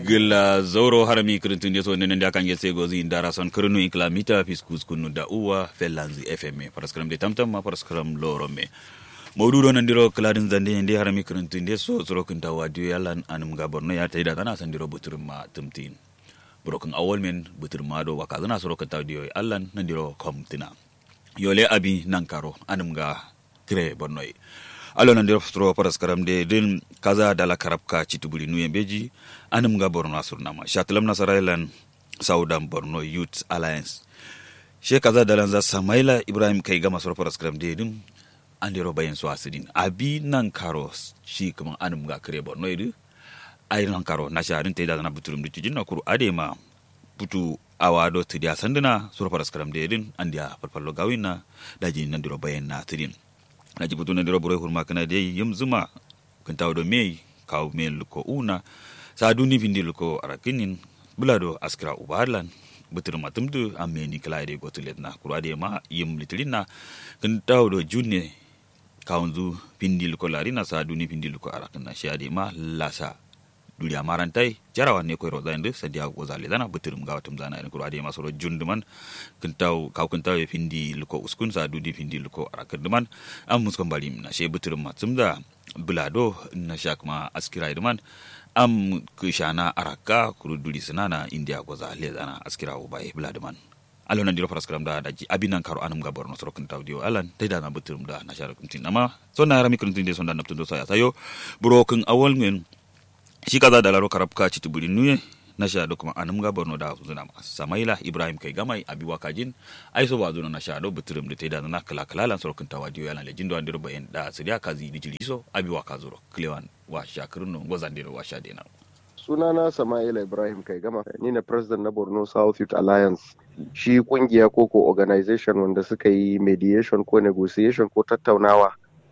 gila zauro harami kirintun so nenen da kan yese gozi ndara son kirinu ikla mita fiskus kunu da uwa felanzi fm paraskram de tamtam ma paraskram loro me mawdudo nan diro kladin zande ndi harami kirintun de so soro kun tawa dio yalan anum ga borno ya taida tana san diro butur ma tumtin broken awol men butur ma do waka zana soro kun tawa dio allan nan diro komtina yole abi nan karo anum ga kire borno alo nan stro paras karam de din kaza dala karabka chitubuli nuye beji anum ga borno asurnama shatlam nasarailan saudan borno youth alliance she kaza dalan za samaila ibrahim kai gama soro paras karam de din andiro bayan su asidin abi nan karo shi kuma anum ga kire borno idu ai nan karo na sharin te da na buturum de tijin na kuru adema putu awado tidia sandina soro paras karam de din andia falfallo gawina daji nan diro bayan na tidin na ji butu na dira burai hurma kana dai yim zuma kan tawo do mei kaw men luko una sa duni pindi luko arakinin bulado askra ubarlan butur matumdu ameni kala de gotulet na kura de ma yim litilina kan tawo do junne kawnzu pindi luko larina sa duni pindi luko arakin na shade ma lasa duriya marantai jarawa ne koy roda inde sadia gozale dana buturum ga watum zana en kuro ade masoro junduman kintaw kaw kintaw e findi luko uskun sa dudi findi luko arakanduman am muskon bali na she buturum matsumda bulado na shakma askira idman am kushana araka kuru duri sanana india gozale dana askira ubai buladuman alo nan diro paraskram da daji abinan karo anum ga borno soro kintaw dio alan taida na buturum da na shara kuntin amma sonna rami kuntin de sonda naptundo saya sayo buro kin awol ngen shi kaza da laro karabka ci tubuli nuye na sha da kuma anum ga borno da zuna samaila ibrahim kai gamai abi wakajin ai so ba zuna na sha do buturum da taida na kala kala lan sorkin tawadio yana lejin do andiro bayan da siriya kazi di jiliso abi wakazuro klewan wa shakirun no gozandiro wa sha dena sunana sama'ila ibrahim kai gama ni ne president na borno south youth alliance shi kungiya ko ko organization wanda suka yi mediation ko negotiation ko tattaunawa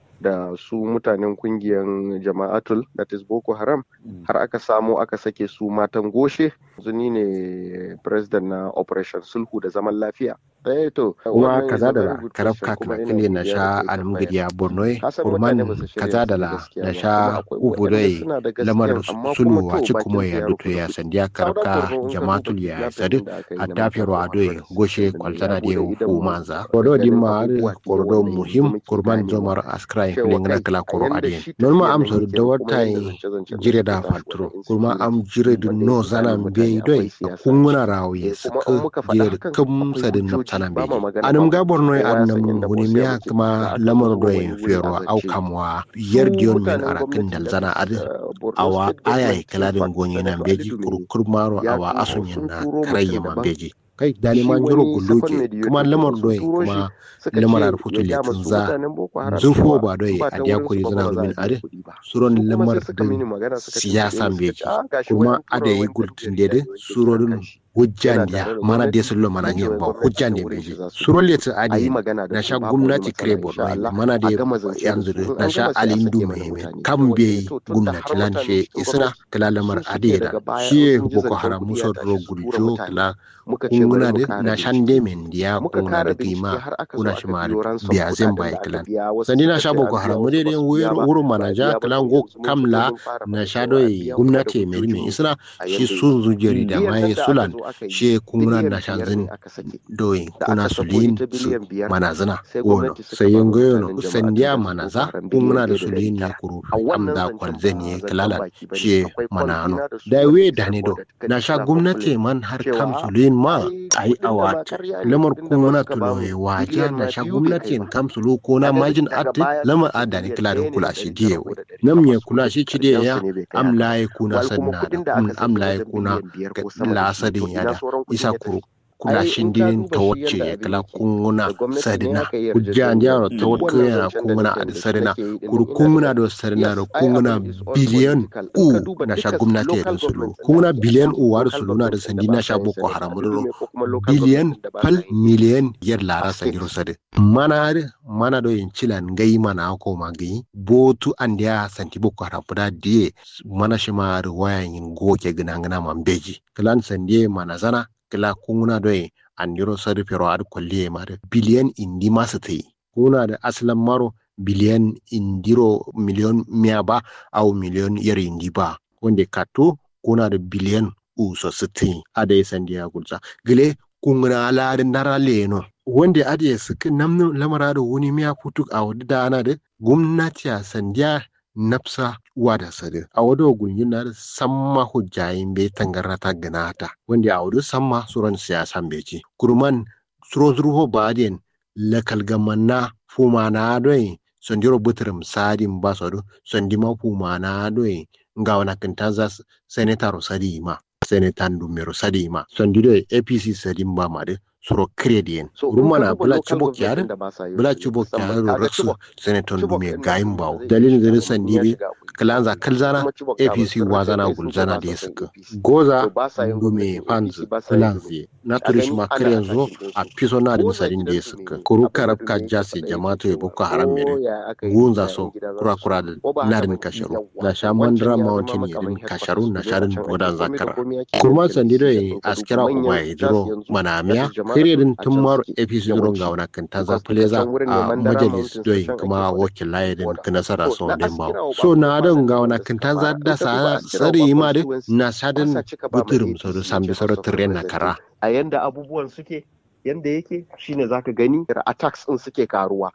da su mutanen kungiyar jama'atul that is boko haram har aka samu aka sake su matan goshe yanzu ni ne president na operation sulhu da zaman lafiya eh to kuma kaza da karafka kile na sha almugiriya borno kurman kaza da na sha ubudai lamar sulu a ci kuma ya duto ya sandiya karafka jama'atul ya sadi a tafiyar adoi goshe kwaltana da hu manza kodo dimma kodo muhim kurman zomar askrai filin kala koro adien non ma am so da wata jire da faltro kurma am jire da no zana be doi kunguna rawi suka jire kam sadin sanan be anum ga borno ya annam huni miya kuma lamar doyin fero au kamwa yar diyon men arakin dal zana ad awa aya kaladin gonye nan beji kurkur maro awa asunyin na karayya man beji kai dani man jiro gulloke kuma lamar doyi kuma lamar arfutu le tunza zurfo ba doyi a diya kuri zana min ade suron lamar da siyasa beji kuma ada yi gultin dede suron hujjandiya mana de sullo mana ne ba hujjande beji suro le ta adi na sha gwamnati krebo mana de yanzu na sha alindu mai kan be gwamnati lan she isra kala lamar adi da shi boko haram muso ro guljo kala kunguna de na shande men dia kuna da kima kuna shi mari biya zan bai kala sandi na sha boko haram de de wuro mana ja kala go kamla na sha doyi gwamnati mai mai isra shi sun zujeri da mai sulan she kuna na shanzin doyin kuna sulin su manazana wono sayin goyono sandiya manaza kuna da sulin ya kuru amda kwanzan ye kalala she manano da we dane do na sha gwamnati man har kam sulin ma ai awat lamar kuna tulo ye waja na sha gwamnati kam sulu ko na majin atti lamar adani kiladin kula shi diye nam ye kula shi ci diye ya amla ye kuna sanna da amla ye kuna lasadin ya da isa kuru kula shindin ta wacce ya kala kunguna sadina hujja ndiyaro ta wacce yana kunguna a da sadina kuru kunguna da sadina da kunguna biliyan u na sha gwamnati ya sulu kunguna biliyan u wada sulu na da sandi na sha boko haram da biliyan pal miliyan yar lara sandiro sadi mana mana do yin cilan gai mana ko ma gai botu andiya santi boko haram da die mana shi ma wayan yin goke gina gina man beji kalan sandiye mana zana kila kunguna doye andiro sari pero ad kolliye mare biliyan indi masu tai kuna da aslan maro biliyan indiro miliyon miya ba au miliyon yar indi ba wanda kato kuna da biliyan uso sitin ada ya sandiya gulza gile kungna larin nara leno wanda ade suka namnu lamara da wuni miya kutuk a wadda da ana da gwamnati a sandiya nafsa wada sade a wada gunyin na da samma hujjayin bai tangarata ganata wanda a wada samma suran siyasan beci kurman suron zurho baden lakal gamanna fumana doyi sondiro butrum sadin basodo sondima fumana doyi nga wana kintanza senetaro sadima senetan dumero sadima sondido apc sadin ba made suro credien so, rumana bula chubo kyar bula chubo kyar raksu seneton dume gayin bawo dalilin da sandibi kalanza kalzana apc wazana gulzana da suka goza dume fans kalanzi na turish makare zo a piso na da misalin da suka kuru karabka jasi jama'atu ya boko haram mere gunza so kura kura da narin kasharu na sha mandra mountain ya din kasharu na sharin bodan zakara kurma sandido askira ubai duro manamiya kiredin tun maro apc duron ga wani kan taza pleza a majalis doyi kuma wakil layadin ka nasara so den bawo so na don ga wani kan taza da sa tsari ma da na sadin buturum so da sambi saro tren na kara a yanda abubuwan suke yanda yake shine zaka gani attacks din suke karuwa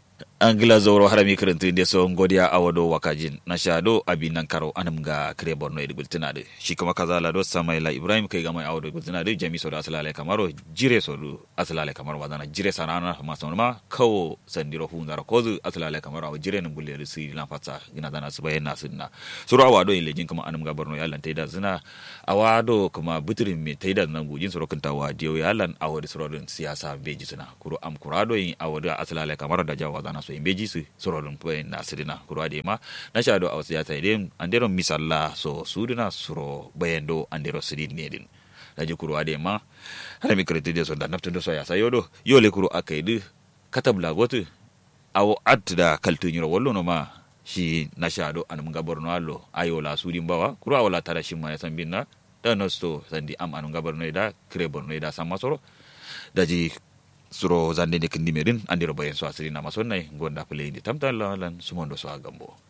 angila zoro harami kirintu inde so ngodiya awado wakajin na shado abi nan karo anam ga kire borno edi gultina de shi kuma kazala do samaila ibrahim kai ga mai awado gultina de jami so da asalale kamaro jire so do asalale kamaro wadana jire sanana ma so ma kawo sandiro hu ndara kozu asalale kamaro aw jire nan gulle si lan fatsa gina dana su bayyana sunna suru awado ile jin kuma anam ga borno yallan taida zina awado kuma buturin me taida nan gujin suru kunta wa diyo yallan awado suru siyasa beji suna kuro am kurado yin awado asalale kamaro da jawa dana so imbeji su sorodun poen na sidina kuro ade ma na shado a wasu yata idem andero misalla so sudina suro bayendo andero sidin nedin daji kuro ade ma hada mi kreti de so da naftu do so ya sayodo yole kuro akaidu katabla gotu awo adda kaltu nyiro wollo no ma shi na shado anum gaborno allo ayola sudin bawa kuro awala tara shimma ya sambinna da nosto sandi am anum gaborno ida kre borno ida sama soro daji suro zande de kindi merin andiro bayen so asiri na masonnai gonda play di tamtan lan sumondo so agambo